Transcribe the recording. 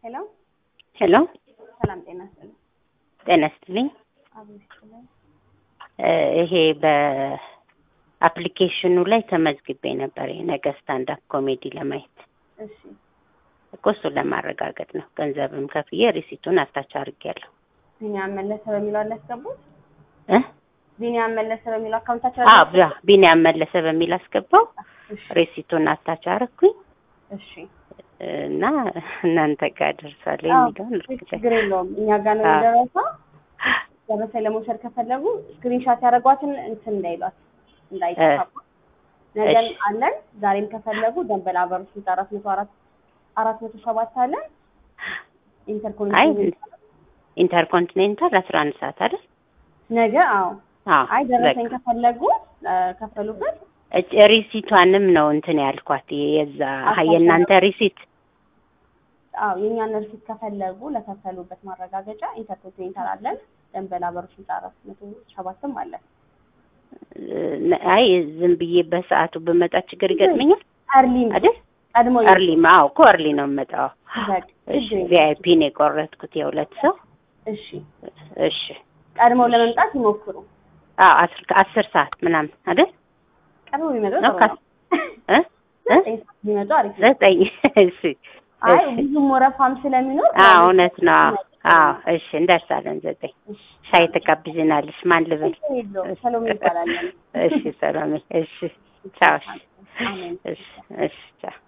ሄሎ ሄሎ ሰላም ጤና ይስጥልኝ። ጤና ይስጥልኝ። አቤት ይስጥልኝ። እ ይሄ በአፕሊኬሽኑ ላይ ተመዝግቤ ነበር የነገ ስታንድ አፕ ኮሜዲ ለማየት እሺ እኮ እሱን ለማረጋገጥ ነው። ገንዘብም ከፍዬ ሪሲቱን አታች አድርጌያለሁ ቢኒያም መለሰ በሚለው አለ ያስገቡት። እ ቢኒያም መለሰ በሚለው አካውንታቸው አዎ ቢያ- ቢኒያም መለሰ በሚል አስገባው እሺ ሪሲቱን አታች አደረኩኝ እሺ እና እናንተ ጋር ደርሷል አዎ፣ የሚለውን እርግጠኛ ችግር የለውም እኛ ጋር ነው አዎ። የደረሰው። ደረሰኝ ለመውሰድ ከፈለጉ ስክሪንሻት ያደረጓትን እንትን እንዳይሏት እንዳይጠፋባት ነገን እሺ። አለን። ዛሬም ከፈለጉ ደንበል አበሩ ስልጣ አራት መቶ አራት አራት መቶ ሰባት አለን። አይ ኢንተርኮኔክሽን ኢንተርኮንቲኔንታል አስራ አንድ ሰዓት አይደል? ነገ አዎ አዎ አይ ደረሰኝ በቃ። ከፈለጉ እ፣ ከፈሉበት እጭ ሪሲቷንም ነው እንትን ያልኳት የዛ አስታውሳለሁ። የእናንተ ሪሲት አዎ የእኛን ሪሲት ከፈለጉ ለከፈሉበት ማረጋገጫ ኢንተርኮንቲኔንታል አለን። ደንበል አበሩ ስልጣ አራት መቶ ሰባትም አለን። እ፣ አይ ዝም ብዬ በሰዓቱ ብመጣ ችግር ይገጥመኛል አርሊም አይደል? ቀድሞ እርሊ አዎ እኮ እርሊ ነው የምመጣው። በቃ እሺ ችግር የለውም። ቪአይፒ ነው የቆረጥኩት የሁለት ሰው። እሺ እሺ ቀድመው ለመምጣት ይሞክሩ። አዎ አስር ከአስር ሰዓት ምናምን አይደል? ቀድሞ ቢመጡ ነው ጥሩ ካስ ነው። እ እ ዘጠኝ ሰዓት ቢመጡ አሪፍ ነው። ዘጠኝ እሺ አይ እሺ ብዙም ወረፋም ስለሚኖር አዎ እውነት ነው። አዎ አዎ እሺ እንደርሳለን። ዘጠኝ እሺ ሻይ ትጋብዥናለሽ? ማን ልበል? ችግር የለውም። ሰሎሜ ይባላል። እሺ ሰላም። እሺ ቻው። እሺ አሜን። እሺ እሺ ቻው።